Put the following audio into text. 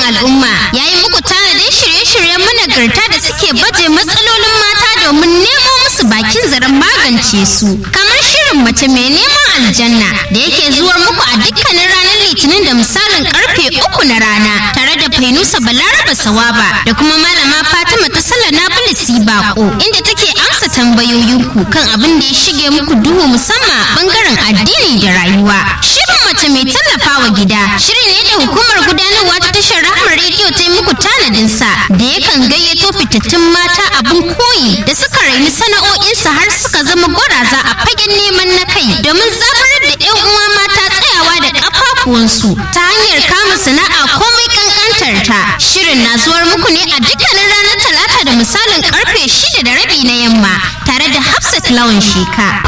al'umma ya yi muku tanadin shirye-shiryen managarta da suke baje matsalolin mata domin nemo musu bakin zaren magance su kamar shirin mace mai neman aljanna da yake zuwar muku a dukkanin ranar litinin da misalin karfe uku na rana tare da fainusa balaraba sawaba da kuma malama fatima ta sallar nabilisi bako inda take amsa tambayoyinku kan abin da ya shige muku duhu musamman a bangaren addini da rayuwa shirin mace mai tallafawa gida shiri ne da hukumar gudanarwa ta tashar rahmar rediyo ta yi muku tanadin sa da yakan gayyato fitattun mata abin koyi da suka raini sana'o'insu har suka zama gwaraza a fagen neman na kai domin zaburar da 'yan uwa mata tsayawa da kafafuwansu ta hanyar kama sana'a komai kankantar ta shirin na zuwar muku ne a dukkanin ranar talata da misalin karfe shida da rabi na yamma tare da hafsat lawan sheka